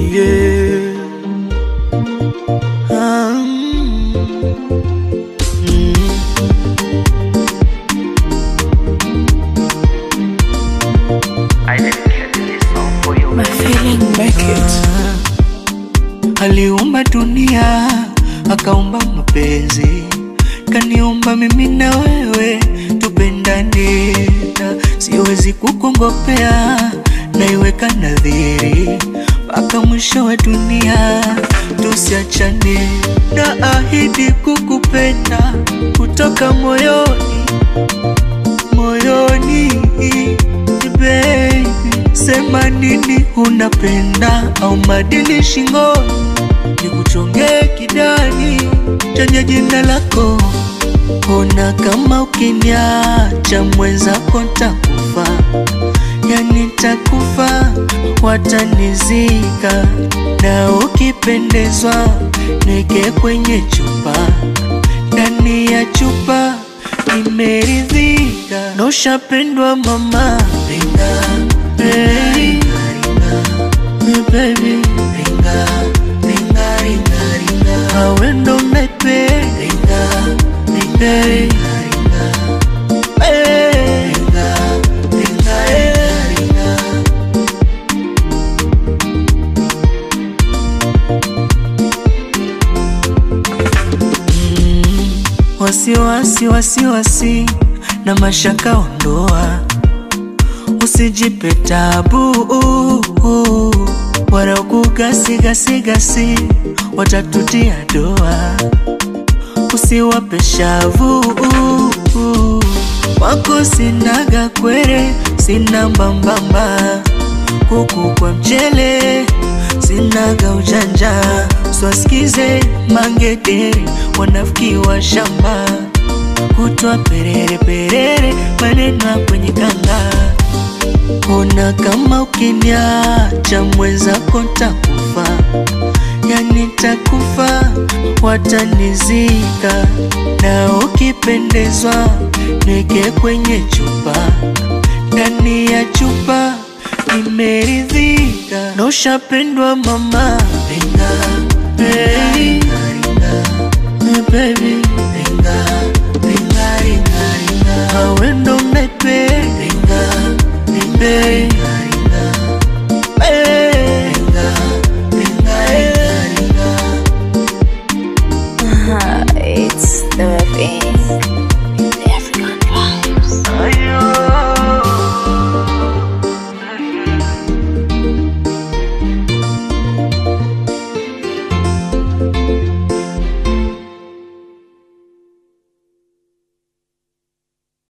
yeah. Ah, mm, mm. I dedicate this song for you. My feeling make it. Aliumba dunia akaumba mapenzi, kaniumba mimi na wewe tupendane, na siwezi kukongopea, naiweka nadhiri mpaka mwisho wa dunia tusiachane, na ahidi kukupenda kutoka moyoni moyoni baby, sema nini unapenda au madili shingoni, nikuchongee kidani chenye jina lako. Ona kama ukiniacha mwenzako ntakufa, yani ntakufa, watanizika na ukipendezwa neke kwenye chupa, ndani ya chupa nimeridhika, na ushapendwa mama, ringa, hey, baby, ringa, ringa, ringa, ringa, awe ndo unaipenda, ringa, hey, hey, ringa, ringa, hey, ringa. Wasiwasi, wasiwasi na mashaka ondoa, usijipe tabu wala kugasigasigasi, watatutia doa, usiwape shavu wako sinaga kwere, sina mbambamba kuku kwa mchele, sinaga ujanja, swasikize mangedere, wanafiki wa shamba, kutwa perere perere, maneno ya kwenye kanga. Ona kama ukiniacha mwenzako ntakufa, yani ntakufa, watanizika na ukipendezwa neke kwenye chupa, ndani ya chupa nimeridhika, na ushapendwa mama, ringa, hey, hey, baby, ringa, ringa, ringa, ringa, awe ndo unaipenda, ringa, ringa,